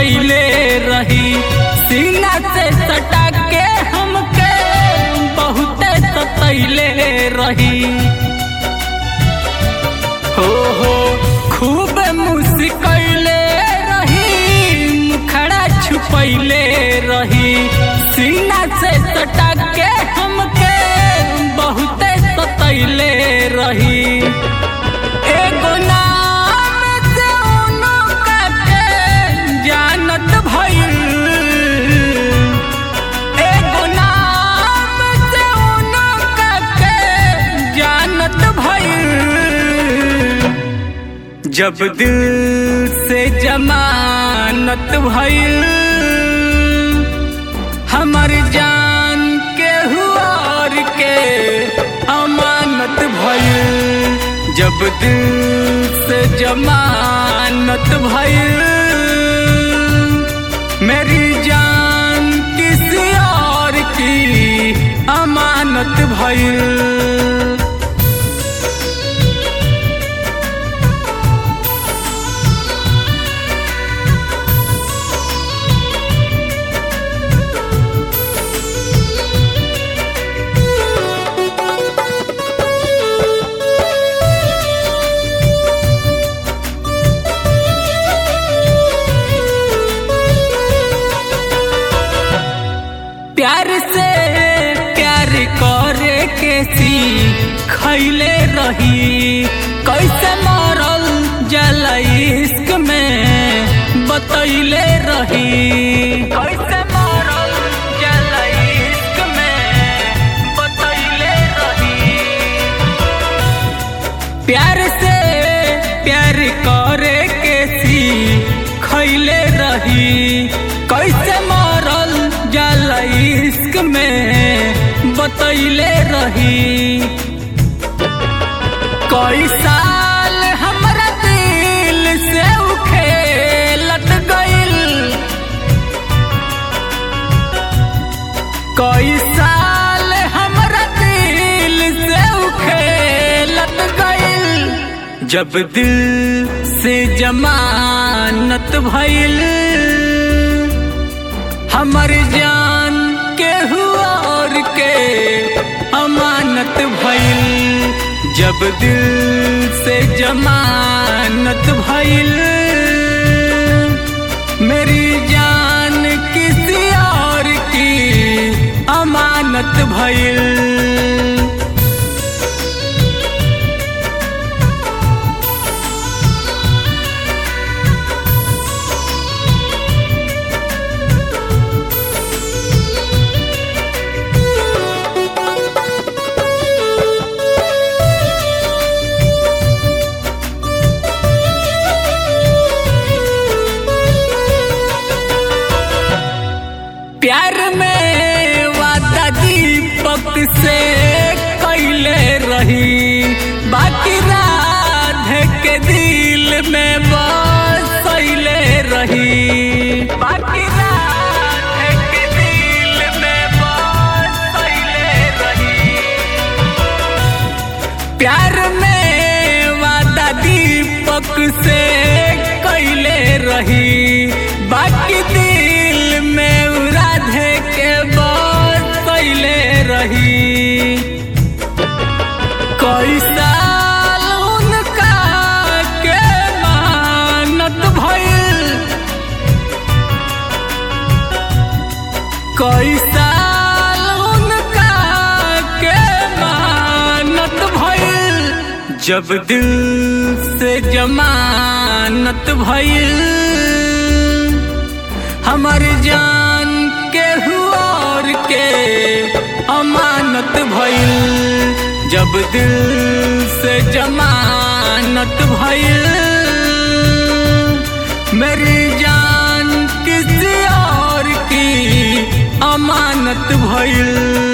छुपैले रही सीना से सटा के हमके बहुते सतैले रही हो हो खूब मुस्कैले रही मुखड़ा छुपैले रही सीना से सटा के हमके बहुते सतैले रही एगो नाम से उनका के जानत भइल एगो नाम से उनका के जानत भइल जब दिल से जमानत भइल हमर जान के हुआर के अमानत भइल जब दिल से जमानत भइल मेरी जान किसी और की अमानत भइल प्यार से प्यार करे के सी खैले रही कैसे मरल जल इश्क में बतैले रही कैसे मरल जल इश्क में बतैले रही प्यार से प्यार करे के सी खैले रही कैसे मरल जल इश्क में बतैले रही कई साल हमरा दिल से उ खेलत गइल कई साल हमरा दिल से उ खेलत गइल जब दिल से जमानत भइल हमर जान के हुआ और के अमानत भइल जब दिल से जमानत भइल मेरी जान किसी और की अमानत भइल प्यार में वादा दीपक से कैले रही बाकी राधे के दिल में बसैले रही बाकी राधे के दिल में बसैले रही प्यार में वादा दीपक से कैले रही बाकी दिल में उ राधे के बसैले रही कई साल उनका के मानत भइल कई साल उनका के मानत भइल जब दिल से जमानत भइल हमर जान के हुआ और के अमानत भइल जब दिल से जमानत भइल मेरी जान किसी और की अमानत भइल